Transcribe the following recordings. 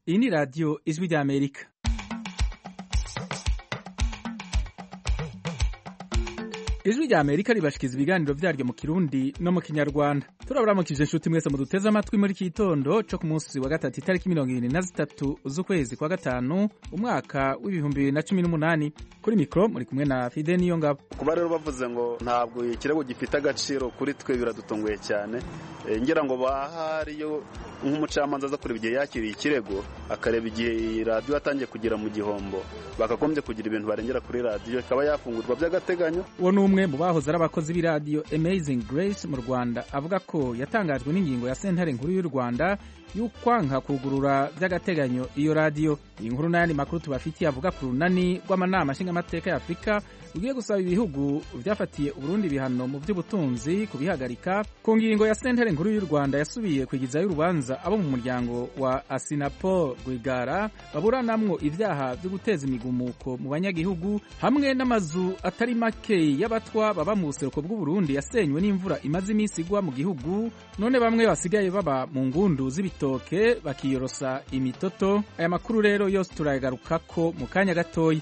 iyi ni radiyo ijwi ry'amerika ijwi rya amerika ribashikiza ibiganiro vyaryo mu kirundi no mu kinyarwanda turaburamukije inshuti mwese muduteze amatwi muri iki gitondo co ku munsi wa gatatu itariki mirongo ibiri na zitatu z'ukwezi kwa gatanu umwaka w'ibihumbi bibiri na cumi n'umunani kuri mikoro muri kumwe na fide niyo ngabo kuba rero bavuze ngo ntabwo ikirego gifite agaciro kuri twe biradutunguye cyane ngira ngo bahariyo nk'umucamanza aza kureba igihe yakiriye ikirego akareba igihe radiyo yatangiye kugera mu gihombo bakagombye kugira ibintu barengera kuri radiyo ikaba yafungurwa by'agateganyo uwo ni umwe mu bahoze ari abakozi b'iradiyo amazing grace mu rwanda avuga ko yatangajwe n'ingingo ya sentare nkuru y'u rwanda y'ukwanka kugurura by'agateganyo iyo radiyo iyi nkuru n'ayandi makuru tubafitiye avuga ku runani rw'amanama nshingamateka ya afurika rugiye gusaba ibihugu byafatiye uburundi ibihano mu by'ubutunzi kubihagarika ku ngingo ya sentare nkuru y'u rwanda yasubiye kwigizayo urubanza abo mu muryango wa asinapo rwigara baburanamwo ibyaha byo guteza imigumuko mu banyagihugu hamwe n'amazu atari make y'abatwa baba mu buseruko bw'uburundi yasenywe n'imvura imaze iminsi igwa mu gihugu none bamwe basigaye baba mu ngundu z'ibitoke bakiyorosa imitoto aya makuru rero yose turayagarukako mu kanya gatoya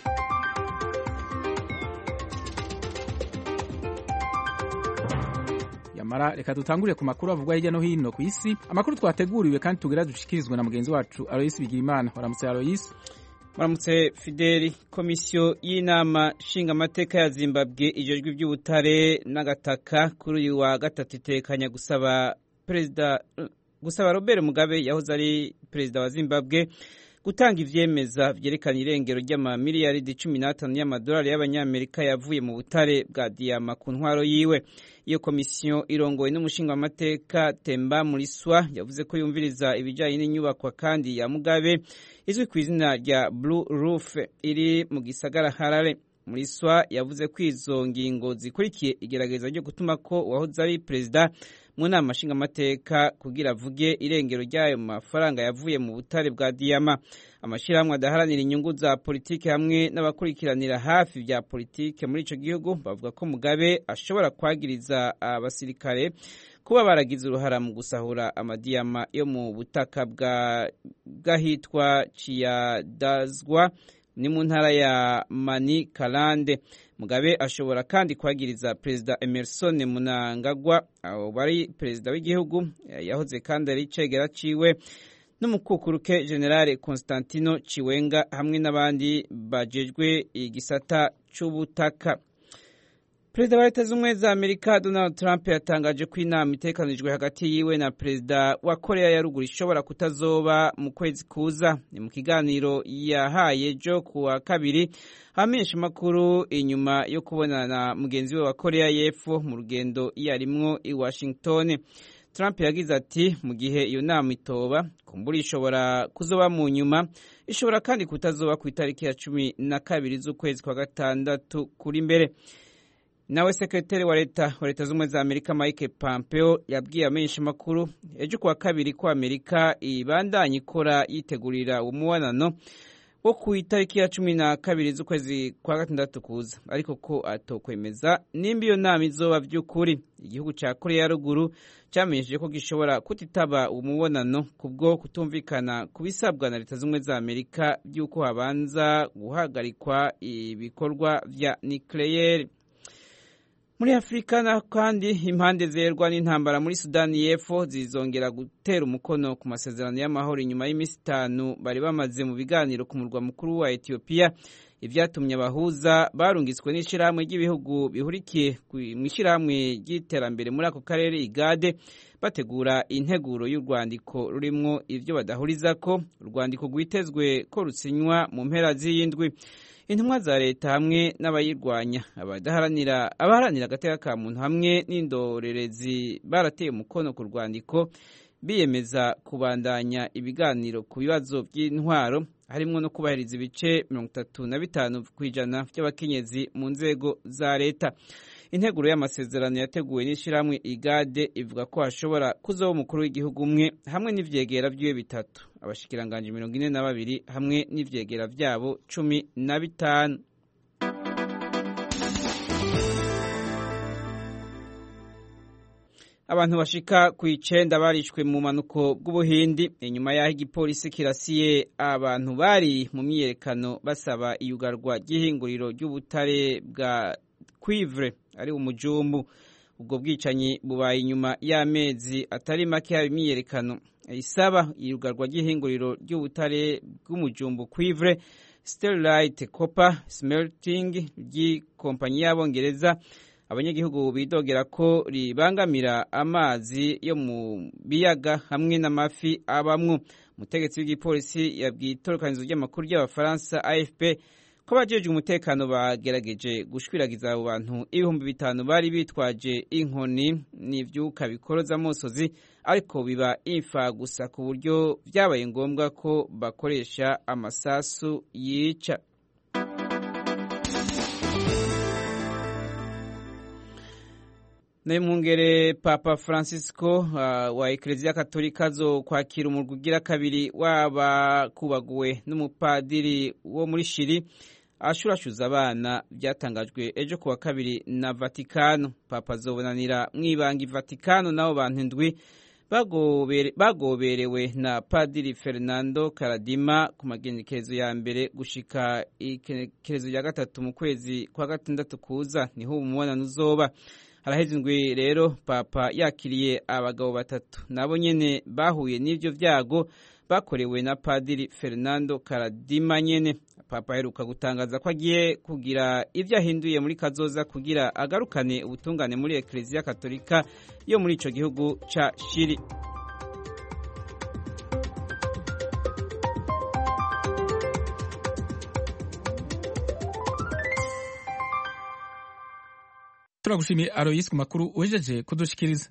yamara reka dutangurire ku makuru avugwa hirya no hino ku isi amakuru twateguriwe kandi tugira dushikirizwe na mugenzi wacu aloyisi bigirimana waramutse aloyisi Maramutse Fideli komisiyo y'inama nshingamateka ya Zimbabwe ijejwe iby'ubutare n'agataka kuri uyu wa gatatu itekanya gusaba perezida gusaba Robert Mugabe yahoze ari perezida wa Zimbabwe gutanga ivyemeza vyerekana irengero ry'amamiliyaridi cumi n'atanu y'amadolari y'abanyamerika yavuye mu butare bwa diyama ku ntwaro yiwe iyo komisiyo irongowe n'umushingamateka Temba Muriswa yavuze ko yumviriza ibijanye n'inyubakwa kandi ya Mugabe izwi ku izina rya Blue Roof iri mu gisagara Harare Muriswa yavuze ko izo ngingo zikurikiye igerageza ryo gutuma ko uwahoze ari perezida mu nama nshingamateka kugira avuge irengero ry'ayo mafaranga yavuye mu butare bwa diyama amashyirahamwe adaharanira inyungu za politiki hamwe n'abakurikiranira hafi bya politiki muri icyo gihugu bavuga ko mugabe ashobora kwagiriza abasirikare kuba baragize uruhara mu gusahura amadiyama yo mu butaka bw'ahitwa ciyadazwa ni mu ntara ya mani karande mugabe ashobora kandi kwagiriza perezida emerson munangagwa abo bari perezida w'igihugu yahoze kandi ari icegera ciwe n'umukukuruke generale constantino ciwenga hamwe n'abandi bajejwe igisata c'ubutaka perezida wa leta z'ubumwe za amerika donald trump yatangaje ko inama itekanijwe hagati yiwe na perezida wa korea ya ruguru ishobora kutazoba mu kwezi kuza ni mu kiganiro yahaye jo ku wa kabiri hamenyesha amakuru inyuma yo kubonana na mugenzi we wa korea y'epfo mu rugendo yarimwo i washington trump yagize ati mu gihe iyo nama itoba kumbura ishobora kuzoba mu nyuma ishobora kandi kutazoba ku itariki ya cumi na kabiri z'ukwezi kwa gatandatu kuri mbere nawe sekretari wa leta wa leta z'ubumwe za amerika mike pompeo yabwiye amenyesha amakuru ejo kuwa kabiri ko amerika ibandanya ikora yitegurira umubonano wo ku itariki ya cumi na kabiri z'ukwezi kwa gatandatu kuza ariko ko atokwemeza nimba iyo nama izoba by'ukuri igihugu cya korea ya ruguru cyamenyesheje ko gishobora kutitaba umubonano kubwo kutumvikana ku bisabwa na leta z'ubumwe za amerika by'uko habanza guhagarikwa ibikorwa vya nucleaire muri afurika na kandi impande zerwa n'intambara muri sudani y'epfo zizongera gutera umukono ku masezerano y'amahoro inyuma y'iminsi itanu bari bamaze mu biganiro ku murwa mukuru wa etiyopiya ibyatumye abahuza barungitswe n'ishyirahamwe ry'ibihugu bihurikiye mu ishyirahamwe ry'iterambere muri ako karere igade bategura integuro y'urwandiko rurimwo ibyo badahuriza ko urwandiko rwitezwe ko rusinywa mu mpera z'iyindwi intumwa za leta hamwe n'abayirwanya abadaharanira abaharanira agateka ka muntu hamwe n'indorerezi barateye umukono ku rwandiko biyemeza kubandanya ibiganiro ku bibazo by'intwaro harimo no kubahiriza ibice mirongo itatu na bitanu ku ijana by'abakenyezi mu nzego za leta integuro y'amasezerano yateguwe n'ishyirahamwe igade ivuga ko hashobora kuzaho umukuru w'igihugu umwe hamwe n'ivyegera vyiwe bitatu abashikiranganje mirongo ine na babiri hamwe n'ivyegera vyabo cumi na bitanu abantu bashika ku icenda barishwe mu manuko bw'ubuhindi inyuma y'aho igipolisi kirasiye abantu bari mu myiyerekano basaba iyugarwa ry'ihinguriro ry'ubutare bwa cuivre ari umujumbu ubwo bwicanyi bubaye inyuma y'amezi atari make haba imyiyerekano isaba iyugarwa ry'ihinguriro ry'ubutare bw'umujumbu cuivre Sterlite Copper Smelting ry'ikompanyi y'abongereza abanyagihugu bidogera ko ribangamira amazi yo mu biyaga hamwe n'amafi abamwo umutegetsi w'igipolisi yabwiye itorokanizo ry'amakuru ry'abafaransa AFP ko abajejwe umutekano bagerageje gushwiragiza abo bantu ibihumbi bitanu bari bitwaje inkoni n'ivyuka bikoroza amosozi ariko biba imfa gusa ku buryo vyabaye ngombwa ko bakoresha amasasu yica Nemungere Papa Francisco uh, wa Eklezia Katolika zo kwakira umurwi ugira kabiri waba kubaguwe n'umupadiri wo muri Shiri ashurashuza abana byatangajwe ejo kuwa kabiri na Vatikano Papa azobonanira mwibanga i Vatikano nabo bantu ndwi bagobere, bagoberewe na Padiri Fernando Karadima ku magenekerezo ya mbere gushika ikerezo ya gatatu mu kwezi kwa gatandatu kuza niho umubonano uzoba haraheze indwi rero papa yakiriye abagabo batatu nabo nyene bahuye n'ivyo vyago bakorewe na padiri Fernando Karadima nyene papa aheruka gutangaza ko agiye kugira ivyo ahinduye muri kazoza kugira agarukane ubutungane muri Eklezia Katolika yo muri ico gihugu ca Shiri turagushimiye Aloysi ku makuru wejeje kudushikiriza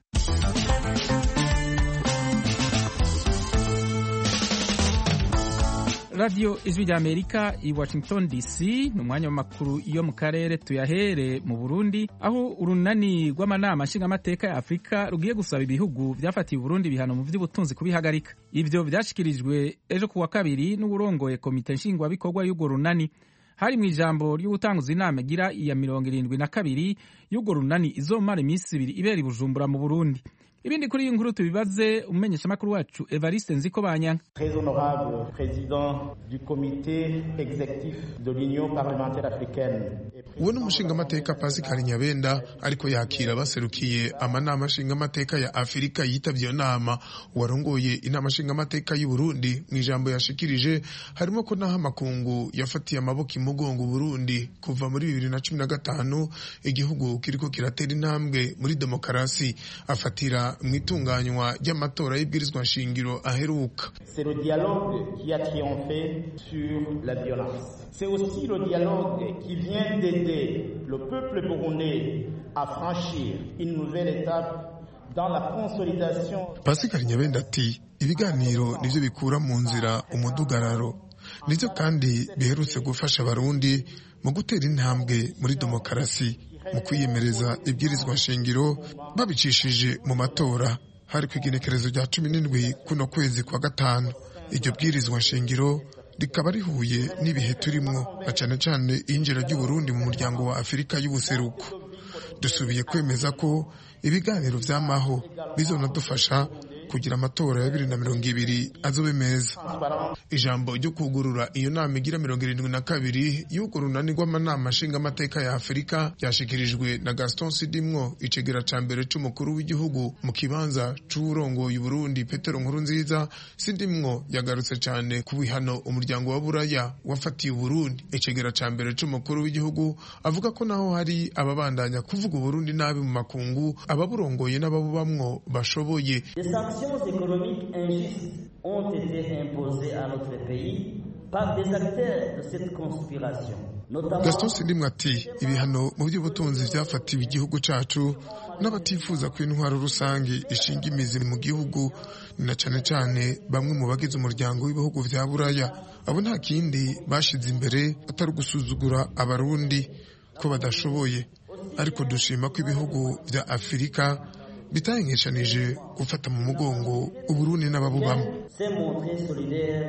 radiyo ijwi rya amerika i washington dc ni umwanya w'amakuru yo mu karere tuyahere mu burundi aho urunani rw'amanama nshingamateka ya afurika rugiye gusaba ibihugu byafatiye uburundi ibihano mu by'ubutunzi kubihagarika ibyo byashyikirijwe ejo ku wa kabiri n'uburongoye komite nshingwabikorwa y'urwo runani hari mu ijambo ryo gutanguza inama igira iya mirongo irindwi na kabiri y'urwo runani izomara iminsi ibiri ibera i bujumbura mu burundi ibindi kuri iyi nkuru tubibaze umumenyeshamakuru wacu evariste nziko banyanga très honorable président du comité exécutif de l'union parlementaire africaine uwo ni umushingamateka pascal nyabenda ariko yakira baserukiye amanama nshingamateka ya afurika yitabye iyo nama uwarongoye inama nshingamateka y'u burundi mu ijambo yashikirije harimo ko naho amakungu yafatiye amaboko imugongo burundi kuva muri bibiri na cumi na gatanu igihugu kiriko kiratera intambwe muri demokarasi afatira mu itunganywa ry'amatora y'ibwirizwa nshingiro aheruka c'est le dialogue qui a triomphé sur la violence c'est aussi le dialogue qui vient d'aider le peuple burundais à franchir une nouvelle étape dans la consolidation pascal nyabenda ati ibiganiro nivyo bikura mu nzira umudugararo nivyo kandi biherutse gufasha abarundi mu gutera intambwe muri demokarasi mu kwiyemereza ibwirizwa nshingiro babicishije mu matora hari ku igenekerezo rya cumi n'indwi kuno kwezi kwa gatanu iryo bwirizwa nshingiro rikaba rihuye n'ibihe turimwo na cane cane iyinjira ry'uburundi mu muryango wa afurika y'ubuseruko dusubiye kwemeza ko ibiganiro vy'amaho bizonadufasha kugira amatora ya bibiri na mirongo ibiri azobe meza ijambo ryo kugurura iyo nama igira mirongo irindwi na kabiri y'urwo runani rw'amanama nshingamateka ya afurika ryashikirijwe na gaston sidimwo icegera ca mbere c'umukuru w'igihugu mu kibanza c'uwurongoye uburundi petero nkuru nziza sidimwo yagarutse cane ku bihano umuryango wa buraya wafatiye uburundi icegera ca mbere c'umukuru w'igihugu avuga ko naho hari ababandanya kuvuga uburundi nabi mu makungu ababurongoye n'ababubamwo bashoboye sanctions économiques injustes ont été imposées à notre pays par des acteurs de cette conspiration. gaston sindimwe ati ibihano mu by'ubutunzi byafatiwe igihugu cacu n'abatifuza ko intwaro rusange ishinga imizi mu gihugu ni na cane cane bamwe mu bagize umuryango w'ibihugu vya buraya abo nta kindi bashize imbere atari ugusuzugura abarundi ko badashoboye ariko dushima ko ibihugu vya afurika bitahengeshanije gufata mu mugongo uburundi n'ababubamo s'est montré solidaire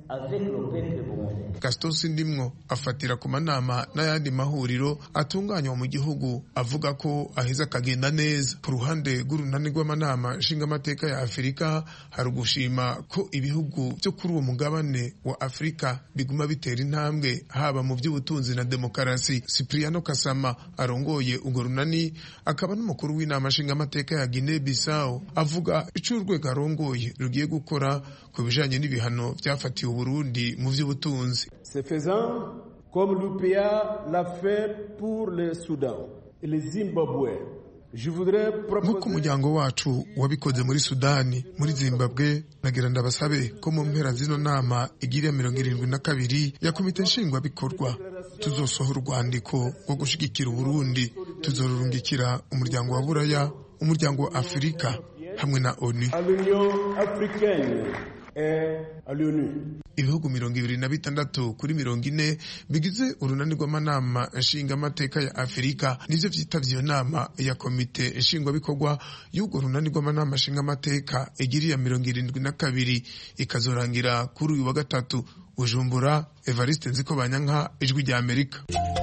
avec le peuple burundais. gaston sindimwo afatira ku manama n'ayandi mahuriro atunganywa mu gihugu avuga ko aheza akagenda neza ku ruhande rw'urunani rw'amanama nshingamateka ya afurika hari ugushima ko ibihugu byo kuri uwo mugabane wa afurika biguma bitera intambwe haba mu by'ubutunzi na demokarasi cipriano kasama arongoye urwo runani akaba n'umukuru w'inama nshingamateka ya guinea bissau avuga icyo urwego arongoye rugiye gukora ku bijanye n'ibihano byafatiwe uburundi mu by'ubutunzi Ce faisant, comme l'UPA l'a fait pour le Soudan et le Zimbabwe, je voudrais nk'uko proposer umuryango wacu wabikoze muri sudani muri zimbabwe nagira ndabasabe ko mu mpera zino nama igiriya mirongo irindwi na kabiri ya komite nshingwabikorwa tuzosohora urwandiko rwo gushigikira uburundi tuzorurungikira umuryango wa buraya umuryango wa afurika hamwe na onu à l'Union africaine et à l'ONU. ibihugu mirongo ibiri na bitandatu kuri mirongo ine bigize urunani rw'amanama nshingamateka ya afurika nivyo vyitavye iyo nama ya komite nshingwabikorwa y'urwo runani rw'amanama nshingamateka igiriya mirongo irindwi na kabiri ikazorangira kuri uyu wa gatatu bujumbura evariste nziko banyanka ijwi rya amerika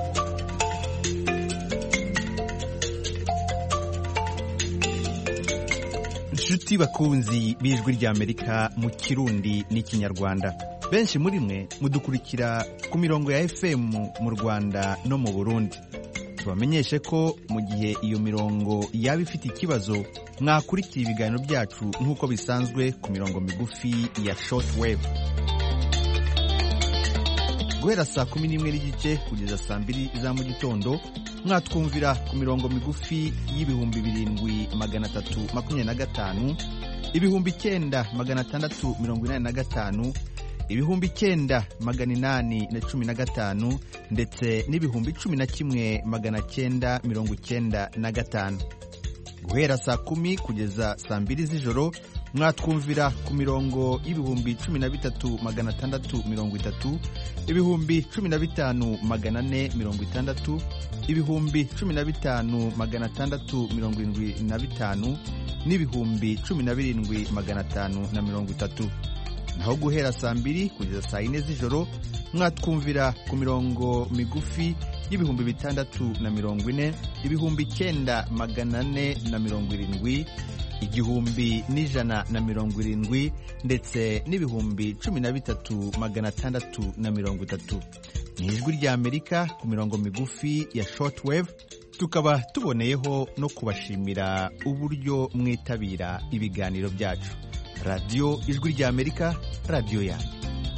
inshuti bakunzi b'ijwi ry'amerika mu kirundi n'ikinyarwanda benshi muri mwe mudukurikira ku mirongo ya fm mu rwanda no mu burundi tubamenyeshe ko mu gihe iyo mirongo yaba ifite ikibazo mwakurikira ibiganiro byacu nk'uko bisanzwe ku mirongo migufi ya shortwave guhera saa kumi n'imwe n'igice kugeza saa mbiri za mu gitondo mwatwumvira ku mirongo migufi y'ibihumbi birindwi magana atatu makumyabiri na gatanu ibihumbi icyenda magana atandatu mirongo inani na gatanu ibihumbi icyenda magana inani na cumi na gatanu ndetse n'ibihumbi cumi na kimwe magana cyenda mirongo icyenda na gatanu guhera saa kumi kugeza saa mbiri z'ijoro mwatwumvira ku mirongo y'ibihumbi cumi na bitatu magana atandatu mirongo itatu ibihumbi cumi na bitanu magana ane mirongo itandatu ibihumbi cumi na bitanu magana atandatu mirongo irindwi na bitanu n'ibihumbi cumi na birindwi magana atanu na mirongo itatu naho guhera saa mbiri kugeza saa yine z'ijoro mwatwumvira ku mirongo migufi y'ibihumbi bitandatu na mirongo ine ibihumbi icyenda magana ane na mirongo irindwi igihumbi n'ijana na mirongo irindwi ndetse n'ibihumbi cumi na bitatu magana atandatu na mirongo itatu ni ijwi ry'amerika ku mirongo migufi ya shortwave tukaba tuboneyeho no kubashimira uburyo mwitabira ibiganiro byacu radiyo ijwi ry'amerika radiyo yanyu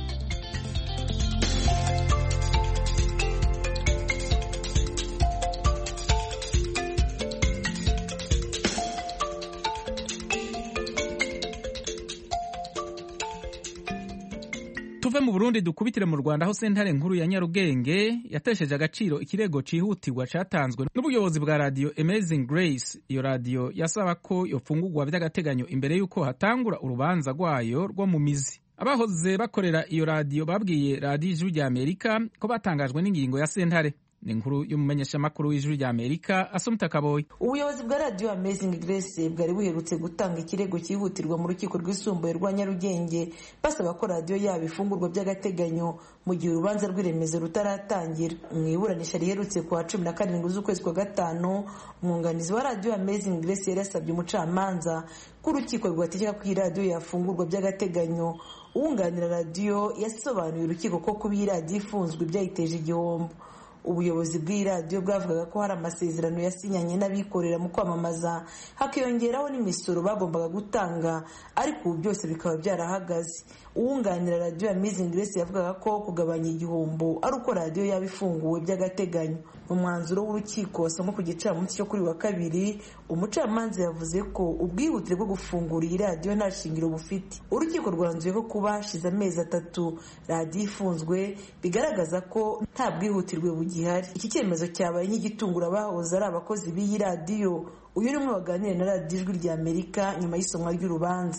tuve mu burundi dukubitire mu rwanda aho sentare nkuru ya nyarugenge yatesheje agaciro ikirego cyihutirwa cyatanzwe n'ubuyobozi bwa radiyo amazing grace iyo radiyo yasaba ko yofungurwa by'agateganyo imbere y'uko hatangura urubanza rwayo rwo mu mizi abahoze bakorera iyo radiyo babwiye radiyo ijwi rya amerika ko batangajwe n'ingingo ya sentare ni inkuru y'umumenyeshamakuru w'ijwi rya amerika asumta kaboyi ubuyobozi bwa radiyo amazing grace bwari buherutse gutanga ikirego cyihutirwa mu rukiko rwisumbuye rwa nyarugenge basaba ko radiyo yabo ifungurwa by'agateganyo mu gihe urubanza rw'iremezo rutaratangira mu iburanisha riherutse ku wa cumi na karindwi z'ukwezi kwa gatanu umwunganizi wa radiyo amazing grace yari yasabye umucamanza ko urukiko rwategeka ko iyi radiyo yafungurwa by'agateganyo uwunganira radiyo yasobanuye urukiko ko kuba iyi radiyo ifunzwe byayiteje igihombo ubuyobozi bw'iyi radiyo bwavugaga ko hari amasezerano yasinyanye n'abikorera mu kwamamaza hakiyongeraho n'imisoro bagombaga gutanga ariko ubu byose bikaba byarahagaze uwunganira radiyo ya mizingi grace yavugaga ko kugabanya igihombo ari uko radiyo yaba ifunguwe by'agateganyo mu mwanzuro w'urukiko wasomwe ku gicamunsi cyo kuri wa kabiri umucamanza yavuze ko ubwihutire bwo gufungura iyi radiyo nta shingiro bufite urukiko rwanzuye ko kuba hashize amezi atatu radiyo ifunzwe bigaragaza ko nta bwihutirwe bugihari iki cyemezo cyabaye nk'igitungura abahoze ari abakozi b'iyi radiyo uyu ni umwe waganiriye na radiyo ijwi rya amerika nyuma y'isomwa ry'urubanza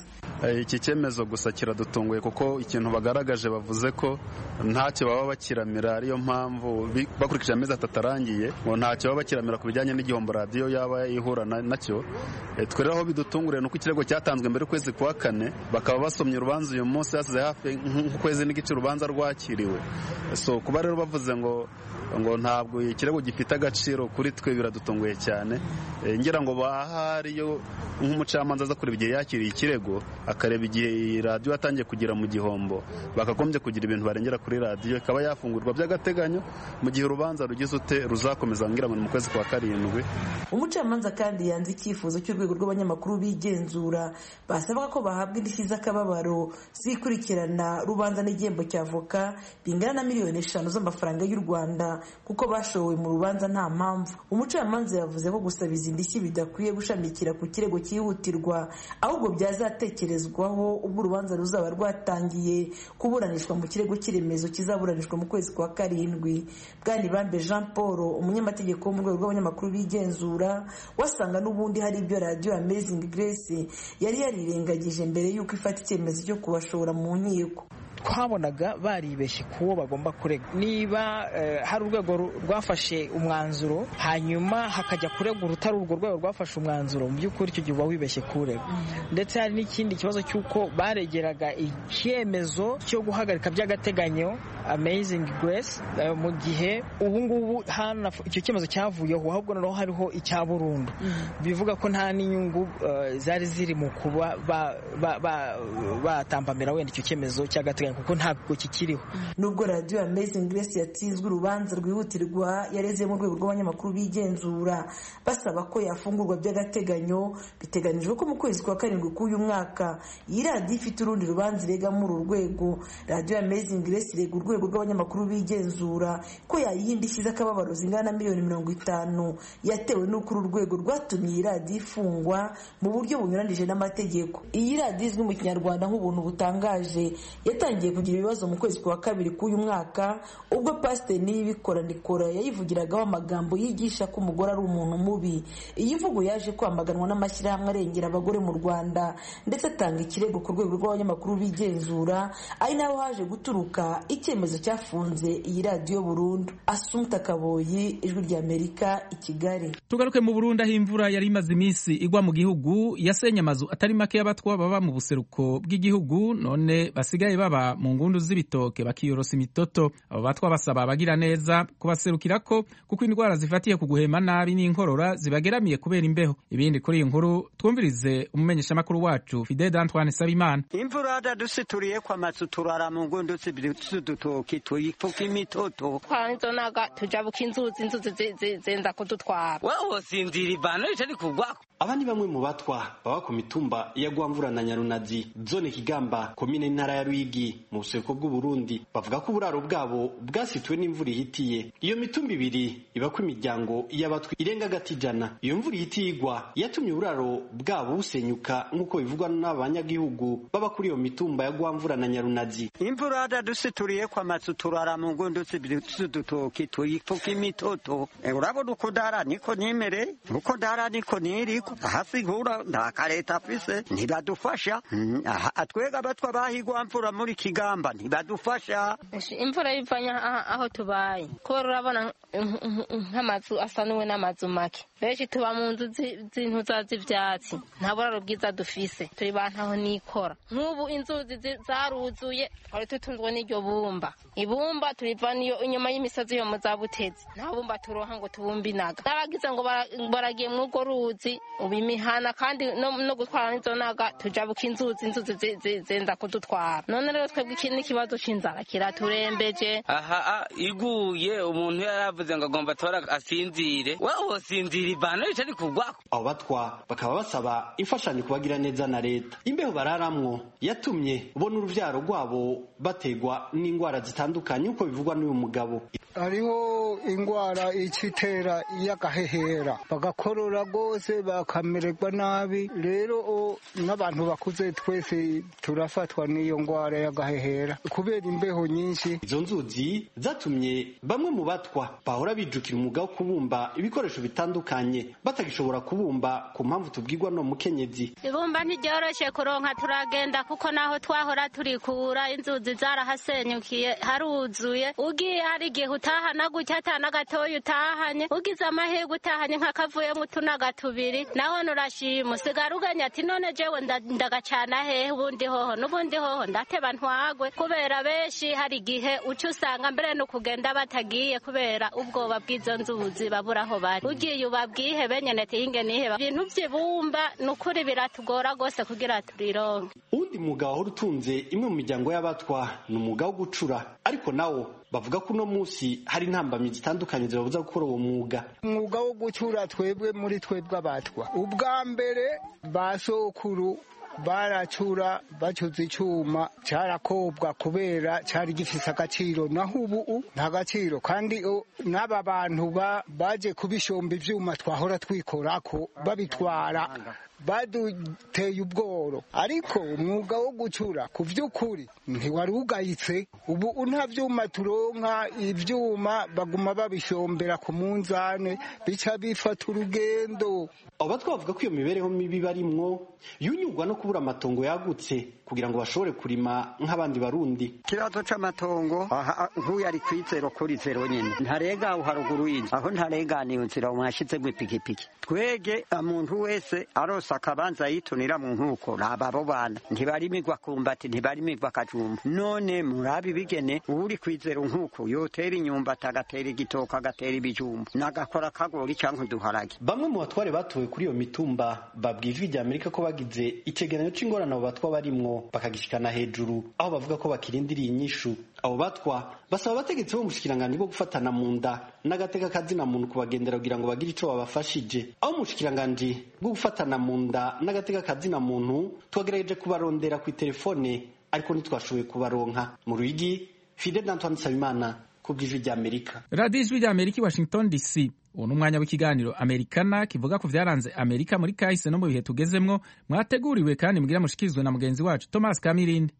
iki cyemezo gusa kiradutunguye kuko ikintu bagaragaje bavuze ko ntacyo baba bakiramira ariyo mpamvu bakurikije amezi atatu arangiye ngo ntacyo baba bakiramira ku bijyanye n'igihombo radiyo yaba ihura nacyo twe rero aho bidutunguriye ni uko ikirego cyatanzwe mbere y'ukwezi kwa kane bakaba basomye urubanza uyu munsi hasize hafi nk'ukwezi n'igice urubanza rwakiriwe so kuba rero bavuze ngo ngo ntabwo ikirego gifite agaciro kuri twe biradutunguye cyane ngira ngo bahariyo nk'umucamanza aza kureba igihe yakiriye ikirego akareba igihe radiyo yatangiye kugira mu gihombo bakagombye kugira ibintu barengera kuri radiyo ikaba yafungurwa by'agateganyo mu gihe urubanza rugize ute ruzakomeza ngira ngo ni mu kwezi kwa karindwi umucamanza kandi yanze icyifuzo cy'urwego rw'abanyamakuru bigenzura basabaga ko bahabwa indishyi z'akababaro zikurikirana rubanza n'igihembo cya avoka bingana na miliyoni eshanu z'amafaranga y'u rwanda kuko bashowe mu rubanza nta mpamvu umucamanza yavuze ko gusaba izi ndishyi bidakwiye gushamikira ku kirego cyihutirwa ahubwo byazatekerezwaho ubwo urubanza ruzaba rwatangiye kuburanishwa mu kirego cy'iremezo kizaburanishwa mu kwezi kwa karindwi bwanibambe jean paul umunyamategeko wo mu rwego rw'abanyamakuru bigenzura wasanga n'ubundi hari ibyo radiyo amazing grace yari yarirengagije mbere y'uko ifata icyemezo cyo kubashora mu nkiko twabonaga baribeshye ku wo bagomba kurega niba hari urwego rwafashe umwanzuro hanyuma hakajya kurega urutari urwo rwego rwafashe umwanzuro mu by'ukuri icyo gihe uba wibeshye kurega ndetse hari n'ikindi kibazo cy'uko baregeraga icyemezo cyo guhagarika by'agateganyo amazing grace mu gihe ubu ngubu icyo cyemezo cyavuyeho ahubwo noneho hariho icya burundu bivuga ko nta n'inyungu zari ziri mu kuba batambamira wenda icyo cyemezo cy'agateganyo kuko ntabwo kikiriho nubwo radiyo amazing grace yatsinzwe urubanza rwihutirwa yareze mu rwego rw'abanyamakuru bigenzura basaba ko yafungurwa by'agateganyo biteganijwe ko mu kwezi kwa karindwi k'uyu mwaka iyi radiyo ifite urundi rubanza irega muri uru rwego radiyo amazing grace irega urwego rw'abanyamakuru bigenzura ko yayiha indishyi z'akababaro zingana na miliyoni mirongo itanu yatewe n'uko uru rwego rwatumye iyi radiyo ifungwa mu buryo bunyuranije n'amategeko iyi radiyo izwi mu kinyarwanda nk'ubuntu butangaje yatangiye kugira ibibazo mu kwezi kwa kabiri k'uyu mwaka ubwo pasiteri niyibikora nikora yayivugiragaho amagambo yigisha ko umugore ari umuntu mubi iyi mvugo yaje kwamaganwa n'amashyirahamwe arengera abagore mu rwanda ndetse atanga ikirego ku rwego rw'abanyamakuru bigenzura ari naho haje guturuka icyemezo cyafunze iyi radiyo burundu asumta kaboyi ijwi ry'amerika i kigali tugaruke mu burundi aho imvura yari imaze iminsi igwa mu gihugu yasenye amazu atari make y'abatwa baba mu buseruko bw'igihugu none basigaye baba mu ngundu z'ibitoke bakiyorosa imitoto abo batwa basaba abagira neza kubaserukira ko kuko indwara zifatiye ku guhema nabi n'inkorora zibageramiye kubera imbeho ibindi kuri iyi nkuru twumvirize umumenyeshamakuru wacu fidede antoine sabimana imvura yadadusituriye ko amazu turara mu ngundu z'udutoki tuyifuka imitoto twanzonaga tujabuka inzuzi inzuzi zenda kudutwara wewe sinzira ivano ritari kugwako aba ni bamwe mu batwa baba ku mitumba ya gwamvura na nyarunazi zone kigamba komine ntara ya rwigi mu buseruko bw'uburundi bavuga ko uburaro bwabo bwasituwe n'imvura ihitiye iyo mitumba ibiri ibako imiryango y'abatwi irenga agati ijana iyo mvura ihitiye igwa yatumye uburaro bwabo busenyuka nk'uko bivugwa n'abanyagihugu baba kuri iyo mitumba ya gwamvura na nyarunazi imvura yadadusituriye ko amazu turara mu ngundu z'udutoki tuyifuka imitoto urabona uko dara niko nimere uko dara niko niriko hasi nkura nta kareta afise ntibadufasha twega abatwa bahigwa mvura muri kigamba ntibadufasha imvura yivanye aho tubaye kubera urabona nk'amazu asanuwe n'amazu make benshi tuba mu nzu z'intuza z'ivyatsi nta buraro bwiza dufise turi bantaho nikora nk'ubu inzuzi zaruzuye twari tutunzwe n'iryo bumba ibumba turiva niyo inyuma y'imisozi yo mu za butezi nta bumba turoha ngo tubumbinaga n'abagize ngo baragiye muri urwo ruzi ubu imihana kandi no gutwara n'izo naga tujabuka inzuzi inzuzi zenda kudutwara none rero twebwe iki n'ikibazo c'inzara kiraturembeje aha iguye umuntu yaravuze ngo agomba tora asinzire wewe sinzira ivano ritari kugwako abo batwa bakaba basaba imfashanyo kubagira neza na leta imbeho bararamwo yatumye ubona uruvyaro rwabo bategwa n'indwara zitandukanye uko bivugwa n'uyu mugabo hariho indwara icitera y'agahehera bagakorora rwose bakamererwa nabi rero n'abantu bakuze twese turafatwa n'iyo ndwara y'agahehera kubera imbeho nyinshi izo nzuzi zatumye bamwe mu batwa bahora bijukira umwuga wo kubumba ibikoresho bitandukanye batagishobora kubumba ku mpamvu tubwirwa no mukenyezi ibumba ntiryoroshye kuronka turagenda kuko naho twahora turikura inzuzi zarahasenyukiye haruzuye ugiye hari igihe utahana gutya atana gatoya utahanye ugize amahirwe utahanye nk'akavuyemo utunaga tubiri naho nurashima usigara uganya ati none jewe ndagacana hehe ubundi hoho n'ubundi hoho ndateba ntwagwe kubera benshi hari igihe uca usanga mbere no kugenda batagiye kubera ubwoba bw'izo nzuzi babura aho bari ugiye ubabwihe benyene tihinge niheba ibintu by'ibumba ni ukuri biratugora rwose kugira turironke uwundi mwuga wahora utunze imwe mu miryango y'abatwa ni umwuga wo gucura ariko nawo bavuga ko uno munsi hari intambamyi zitandukanye zibabuza gukora uwo mwuga umwuga wo gucura twebwe muri twebwe abatwa ubwa mbere ba sokuru baracura bacuze icyuma cyarakobwa kubera cyari gifise agaciro naho ubu nta gaciro kandi n'aba bantu baje kubishomba ibyuma twahora twikorako babitwara baduteye ubworo ariko umwuga wo gucura ku by'ukuri ntiwari ugayitse ubu nta byuma turonka ibyuma baguma babishombera ku munzane bica bifata urugendo aba twavuga ko iyo mibereho mibi barimwo yunyurwa no kubura amatongo yagutse kugira ngo bashobore kurima nk'abandi barundi ikibazo c'amatongo nk'uyu ari kwizero kuri zero nyine ntarega aho haruguru y'inzu aho ntareganiye nzira mwashizemo ipikipiki twege umuntu wese arose akabanza yitunira mu nkuko raba abo bana ntibarimirwa kumbati ntibarimirwa akajumba none murabi ibigene uri kwizero nkuko yotera inyumbati agatera igitoka agatera ibijumba nagakora akagori cyangwa uduharage bamwe mu batware batowe kuri iyo mitumba babwiye ijwi rya amerika ko bagize icegeranyo c'ingorane abo batwa barimwo bakagishikana hejuru aho bavuga ko bakirindiriye inyishu abo batwa basaba abategetsi bo mu bushikiranganji bwo gufatana mu nda n'agateka kazina muntu kubagendera kugira ngo bagire ico babafashije aho mu bushikiranganji bwo gufatana mu nda n'agateka kazina muntu twagerageje kubarondera ku telefone ariko ntitwashoboye kubaronka mu ruyigi fidel antoine nsabimana ku bw'ijwi rya amerika radiyo ijwi rya amerika i washington dc ubu ni umwanya w'ikiganiro amerikana kivuga ku byaranze amerika muri kahise no mu bihe tugezemwo mwateguriwe kandi mbwira mushikirizwe na mugenzi wacu thomas kamirindi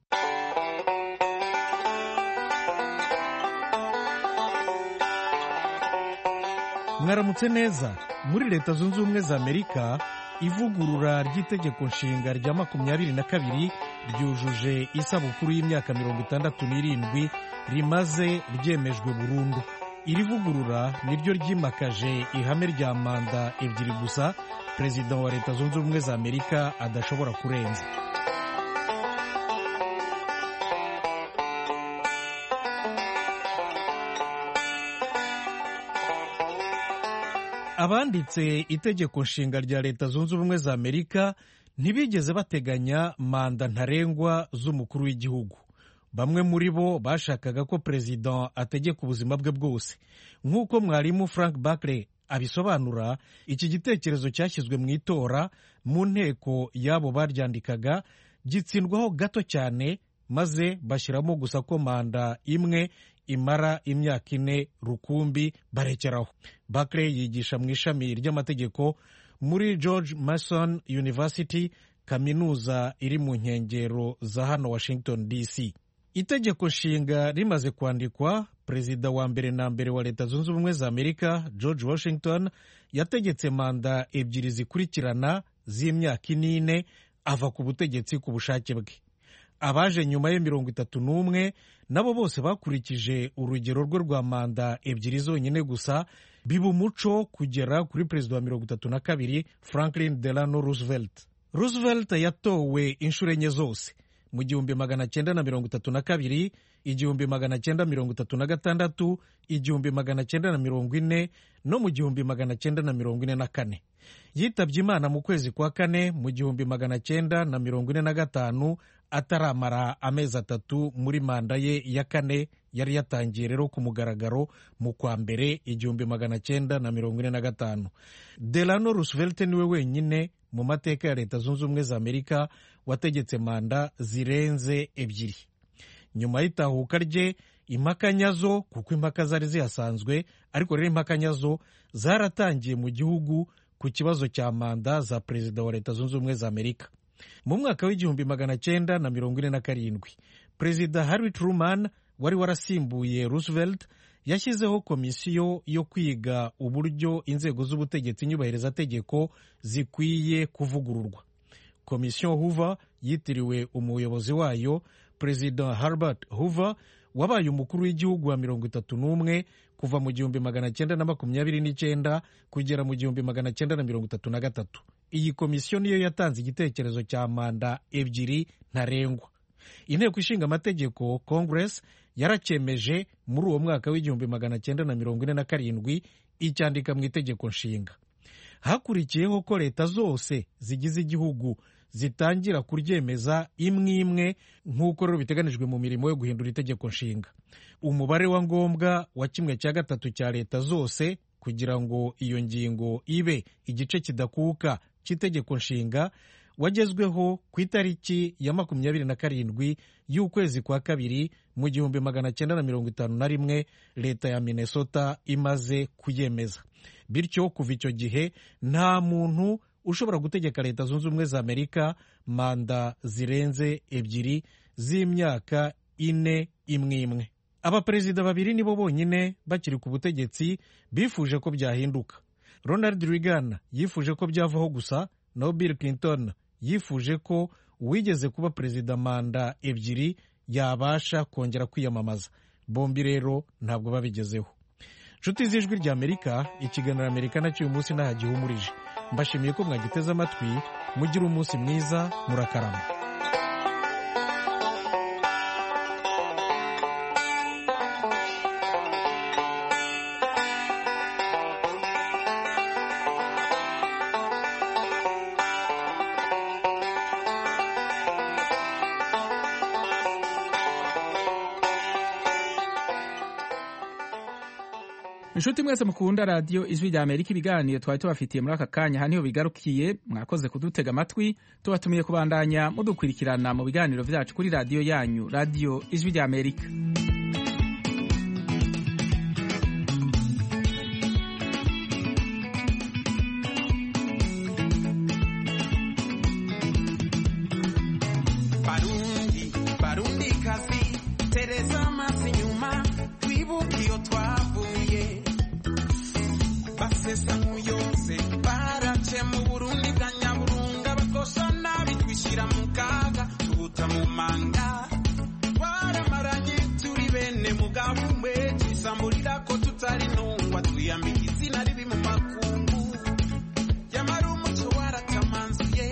mwaramutse neza muri leta zunze ubumwe za amerika ivugurura ry'itegeko nshinga rya makumyabiri na kabiri ryujuje isabukuru y'imyaka mirongo itandatu n'irindwi rimaze ryemejwe burundu iri vugurura niryo ryimakaje ihame rya manda ebyiri gusa perezida wa leta zunze ubumwe za amerika adashobora kurenza abanditse itegeko nshinga rya leta zunze ubumwe za amerika ntibigeze bateganya manda ntarengwa z'umukuru w'igihugu bamwe muri bo bashakaga ko perezida ategeka ubuzima bwe bwose nk'uko mwarimu frank bakre abisobanura iki gitekerezo cyashyizwe mu itora mu nteko y'abo baryandikaga gitsindwaho gato cyane maze bashyiramo gusa ko manda imwe imara imyaka ine rukumbi barekeraho bakre yigisha mu ishami ry'amategeko muri george mason university kaminuza iri mu nkengero za hano washington dc itegeko nshinga rimaze kwandikwa perezida wa mbere na mbere wa leta zunze ubumwe za amerika george washington yategetse manda ebyiri zikurikirana z'imyaka inine ava ku butegetsi ku bushake bwe abaje nyuma ye mirongo itatu n'umwe nabo bose bakurikije urugero rwe rwa manda ebyiri zonyine gusa biba umuco kugera kuri perezida wa mirongo itatu na kabiri franklin delano roosevelt roosevelt yatowe inshuro enye zose mu gihumbi magana cyenda na mirongo itatu na kabiri igihumbi magana cyenda mirongo itatu na gatandatu igihumbi magana cyenda na mirongo ine no mu gihumbi magana cyenda na mirongo ine na kane yitabye imana mu kwezi kwa kane mu gihumbi magana cyenda na mirongo ine na gatanu ataramara amezi atatu muri manda ye ya kane yari yatangiye rero ku mugaragaro mu kwa mbere igihumbi magana cyenda na mirongo ine na gatanu delano roosevelt niwe wenyine mu mateka ya leta zunze ubumwe za amerika wategetse manda zirenze ebyiri nyuma y'itahuka rye impaka nyazo kuko impaka zari zihasanzwe ariko rero impaka nyazo zaratangiye mu gihugu ku kibazo cya manda za perezida wa leta zunze ubumwe za amerika mu mwaka w'igihumbi magana cyenda na mirongo ine na karindwi perezida harry truman wari warasimbuye roosevelt yashyizeho komisiyo yo kwiga uburyo inzego z'ubutegetsi nyubahirizategeko zikwiye kuvugururwa komisiyo hoover yitiriwe umuyobozi wayo perezida herbert hoover wabaye umukuru w'igihugu wa mirongo itatu n'umwe kuva mu gihumbi magana cyenda na makumyabiri n'icyenda kugera mu gihumbi magana cyenda na mirongo itatu na gatatu iyi komisiyo niyo yatanze igitekerezo cya manda ebyiri ntarengwa inteko ishinga amategeko congress yaracyemeje muri uwo mwaka w'igihumbi magana cyenda na mirongo ine na karindwi icyandika mu itegeko nshinga hakurikiyeho ko leta zose zigize igihugu zitangira kuryemeza imwe imwe nk'uko rero biteganijwe mu mirimo yo guhindura itegeko nshinga umubare wa ngombwa wa kimwe cya gatatu cya leta zose kugira ngo iyo ngingo ibe igice kidakuka cy'itegeko nshinga wagezweho ku itariki ya makumyabiri na karindwi y'ukwezi kwa kabiri mu gihumbi magana cyenda na mirongo itanu na rimwe leta ya minnesota imaze kuyemeza bityo kuva icyo gihe nta muntu ushobora gutegeka leta zunze ubumwe za amerika manda zirenze ebyiri z'imyaka ine imwe imwe abaperezida babiri nibo bonyine bakiri ku butegetsi bifuje ko byahinduka ronald reagan yifuje ko byavaho gusa naho bill clinton yifuje ko uwigeze kuba perezida manda ebyiri yabasha kongera kwiyamamaza bombi rero ntabwo babigezeho nshuti z'ijwi rya amerika ikiganiro amerika nacyo uyu munsi ntaho gihumurije mbashimiye ko mwagiteze amatwi mugire umunsi mwiza murakarama inshuti mwese mukunda radiyo ijwi rya amerika ibiganiro twari tubafitiye muri aka kanya aha niho bigarukiye mwakoze kudutega amatwi tubatumiye kubandanya mudukurikirana mu biganiro byacu kuri radiyo yanyu radiyo ijwi rya amerika barundi barundi kazi tereza amazi inyuma twibuke iyo twavuye basesa nk'uyose barace mu burundi bwa nyaburunga bakosha nabi twishyira mu kaga tubuta mu manga twaramaranye turi bene mugabo umwe twisamburira ko tutari ntungwa twiyambika izina ribi mu makungu yamara umuco waratamanzuye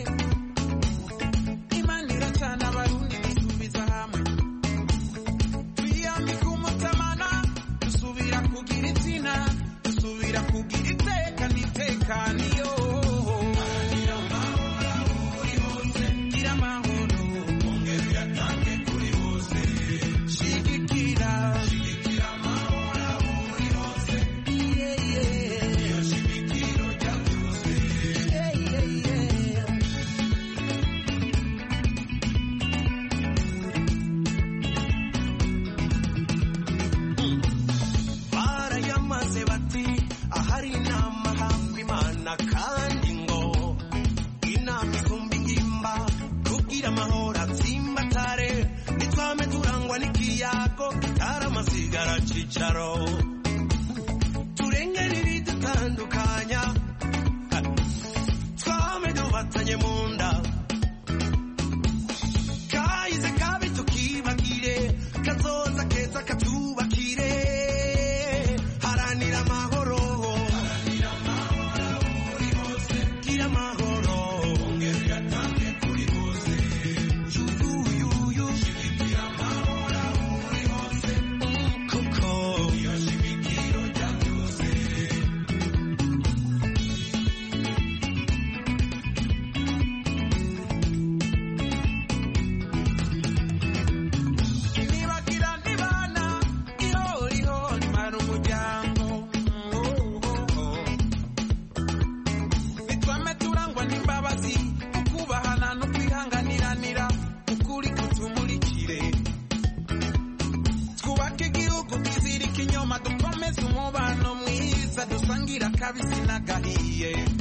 imana iracana abarundi dusubiza hamwe twiyambika umutamana dusubira kugira izina dusubira kugira iteka n'itekaniyo gira amahoro ongera uyatange kuri bose shigikira shigikira amahoro aho uri hose yeah, yeah. iyo shigikiro rya byose yeah, yeah, yeah. barayamaze bati ahari inama hamba imana kandi ngo inama ikumba ingimba kubwira amahoro atsimbatare nitwame turangwa n'ikiyago kitaramazigara cicaro turengere ibidutandukanya twame dufatanye mu nda kahize kabi tukibagire kazoza keza katubakire haranira amahoro gira amahoro ongera uyatange kuri bose yuyuyuyu shigikira amahoro aho uri hose kuko iyo shimikiro rya byose akabisi n'agahiye